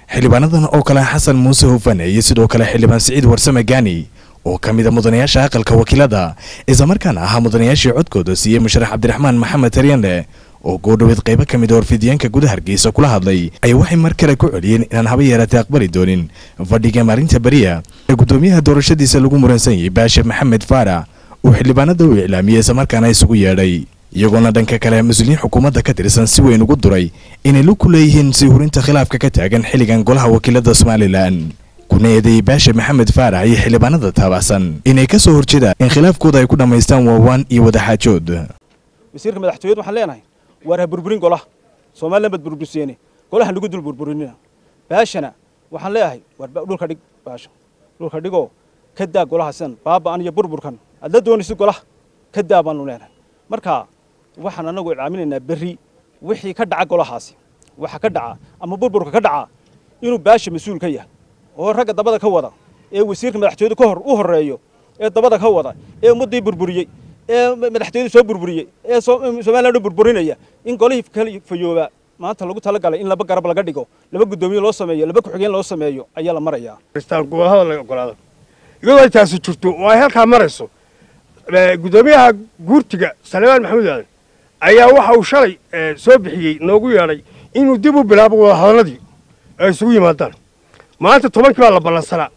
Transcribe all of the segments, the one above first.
xildhibaanadan oo kale xasan muuse hufane iyo sidoo kale xildhibaan siciid warsame gaani oo ka mid a mudanayaasha aqalka wakiilada islamarkaana ahaa mudanayaashii codkooda siiyey musharax cabdiraxmaan maxamed taryanle oo goodhoweed qaybo ka mid a warfidyaanka guda hargeysa kula hadlay ayaa waxay mar kale ku celiyeen inaan haba yeeratay aqbali doonin fadhiga maalinta beriya ee guddoomiyaha doorashadiisa lagu muransan yahay baashe maxamed faarax uu xildhibaanada u iclaamiyey islamarkaana isugu yeedhay iyagoona dhanka kale mas-uuliyiin xukuumadda ka tirsan si weyn ugu duray inay lug ku leeyihiin sii hurinta khilaafka ka taagan xilligan golaha wakiilada somalilan kuna eedeeyey baashe maxamed faarax iyo xildhibaanada taabacsan inay ka soo horjeedaan in khilaafkooda ay ku dhammaystaan waawaan iyo wadaxaajood wasiirka madaxtooyada waxaan leenahay waar ha burburin golaha somalilan baad burburseene golahan lagu dul burburinina baashana waxaan leeyahay waar dhulka dhig baasha dhulka dhigoo ka daa golaha sidan baaba'an iyo burburkan aad la doonaysid golaha ka daa baanu leenahay marka waxaan anagu iclaaminaynaa berri wixii ka dhaca golahaasi waxa ka dhaca ama burburka ka dhaca inuu baasha mas-uul ka yahay oo ragga dabada ka wada ee wasiirka madaxtooyada ka hor u horreeyo ee dabada ka wada ee ummaddii burburiyey ee madaxtooyada soo burburiyey ee somalilan u burburinaya in golihii kala fayoobaa maanta lagu talagalay in laba garab laga dhigo laba guddoomiye loo sameeyo laba ku-xigeen loo sameeyo ayaa la marayaa gobahada laga ogolaado iyadoo ay taasi jirto oo ay halkaa marayso guddoomiyaha guurtiga salmaan maxamuud aadan ayaa waxa uu shalay soo bixiyey noogu yeedhay inuu dib u bilaabo wadahadaladii ay isugu yimaadaan maanta tobankii baa la ballansanaa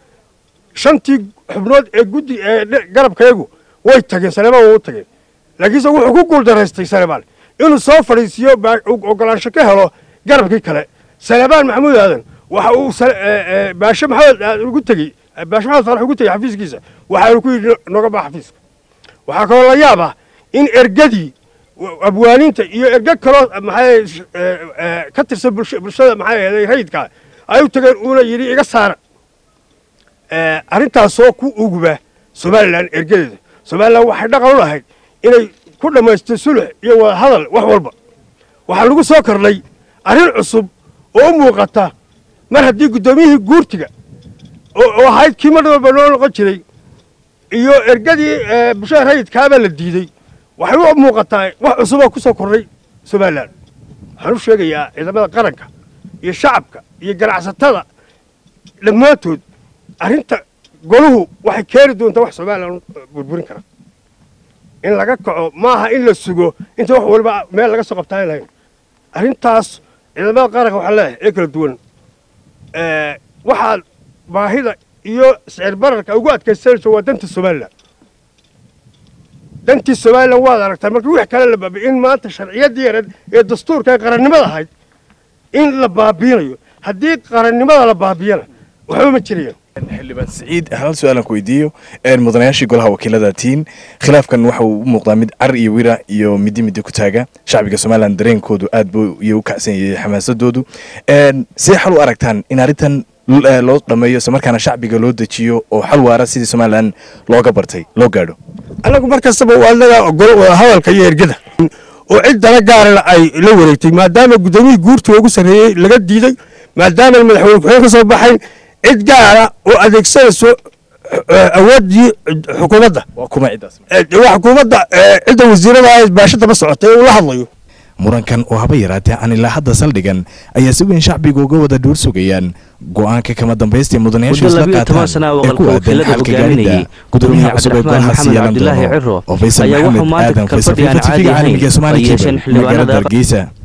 shantii xubnood ee guddi ee garabkayagu way tageen salemaan waa u tageen laakiinse wuxuu ku guuldaraystay salemaan inuu soo fadhiisiiyo ogolaansho ka helo garabkii kale salemaan maxamuud aadan waxa uu baashe maxamed aadan ugu tegey baashe maxamed faarax ugu tegey xafiiskiisa waxaanu ku yidhi noga baa xafiiska waxaa kaloo la yaab ah in ergadii abwaaninta iyo erga kaloo maxay ka tirsan bulshada maxay ahayd rayidka ay u tageen uuna yidhi iga saara arrintaasoo ku uguba somalilan ergadeeda somalilan waxay dhaqan u lahayd inay ku dhammaysto sulux iyo wada hadal wax walba waxaa lagu soo kordhay arrin cusub oo u muuqata mar haddii guddoomiyihii guurtiga oo ahayd kii mar walba noo noqon jiray iyo ergadii bulshada rayidkaabaa la diidey waxay u muuqataa wax cusuboo ku soo kordhay somalilan waxaan u sheegayaa ciidamada qaranka iyo shacabka iyo ganacsatada dhammaantood arrinta goluhu waxay keeni doontaa wax somalilan burburin kara in laga kaco maaha in la sugo inta wax waliba meel laga soo qabtaan lahayn arrintaas ciidamada qaranka waxaa leeyahay ee kala duwan waxaad baahida iyo sicir bararka ugu adkaysanayso waa danta somalilan dantii somalilan waad aragtaa marka wix kale la baabiy in maanta sharciyaddii yareed ee dastuurka ee qarannimada ahayd in la baabiinayo haddii qarannimada la baabiyana waxba ma jirayaan xildhibaan siciid hal su-aalan ku weydiiyo mudanayaashii golaha wakiilada tiin khilaafkan waxa uu u muuqdaa mid car iyo wira iyo midi midi ku taaga shacbiga somalilan dareenkoodu aad buu iyo u kacsan yahay xamaasadoodu see xal u aragtaan in arrintan loo dhammeeyo isla markaana shacbiga loo dejiyo oo xal waara sidii somalilan looga bartay loo gaadho annagu mar kastaba waa naga ogolo hadalka iyo ergada oo cid dana gaarana ay la wareegtay maadaama guddoomiyihii guurtiga ugu sarreeyey laga diiday maadaama madaxweyne ku-xigeen ka soo baxayn cid gaara oo adeegsanayso awooddii xukuumadda waa kuma ciddaas waa xukuumadda cidda wasiirada baasha daba socotay uu la hadlayo murankan oo haba yaraatee aan ilaa hadda saldhigan ayaa si weyn shacbiga uga wada dhuur sugayaan go-aanka kama dambaystay mudanayaashu isla qaataan ee ku aadan xalka gaarida gudoomiyaha cusub ee golahaasi yeelan doono oo faysal maxamed aadan faysal fifa tv-ga caalamiga soomaali kebel magaalada hargeysa